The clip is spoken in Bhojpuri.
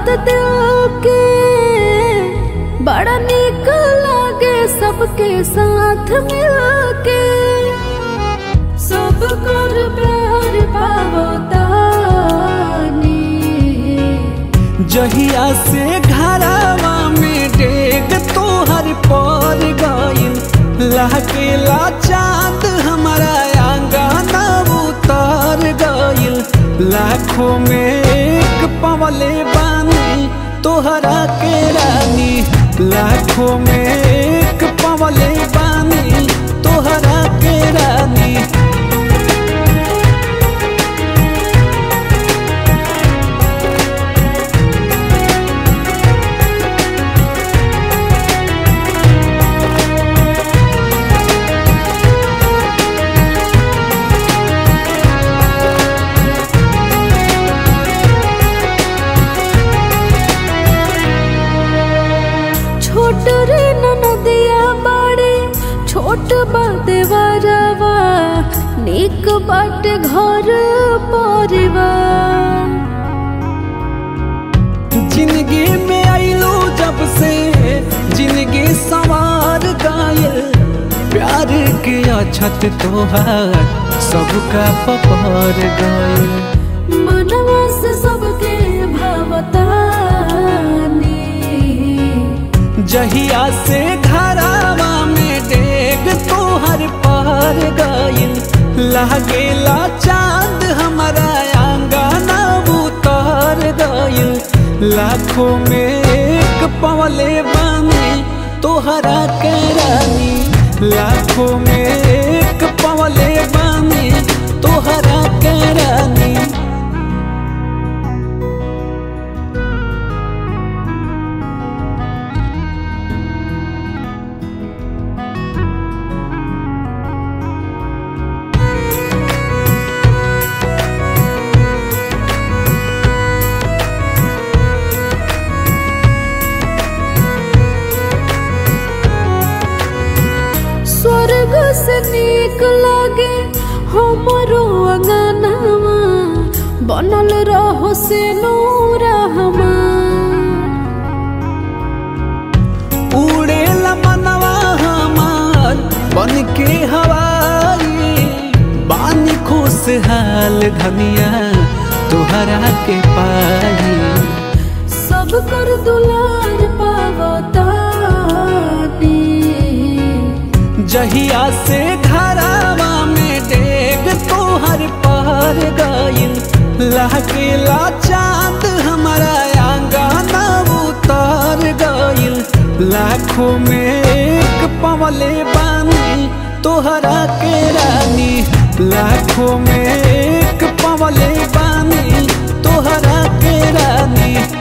बात दिल के बड़ा निक लागे सबके साथ मिलके सब कर प्यार पावतानी जहिया से घरावा में डेग तोहर पर गइल लहकेला चांद हमारा आंगना उतर गइल लाखों में एक पवले बानी तोहरा के रानी लाखों में एक पवले बानी तोहरा के रानी छोट रे ननदिया बाड़े छोट बाते वरवा निक बाट घर परिवार जिंदगी में आइलो जब से जिंदगी सवार गायल प्यार के अछत तोहार सबका पपार गयल मनवा से सबके भावतानी जहिया से घरावा में डेग तोहर पार गइल लागेला चांद हमारा आंगना उतर गइल लाखों में एक पवले बानी तोहरा के रानी लाखों में एक पवले बानी तोहरा के रानी स्वर्ग से निक लागे हमरो अंगनावा बनल रहो से नूरा हमार उड़ेला मनवा हमार बन के हवाई बानी खुशहाल धनिया तोहरा के पाई सब कर दुलार पावतानी जहिया से घरावा में डेग तोहर पार गइल लहकेला चांद हमारा आंगना उतर गइल लाखों में एक पवले बानी तोहरा के रानी लाखों में एक पवले बानी तोहरा के रानी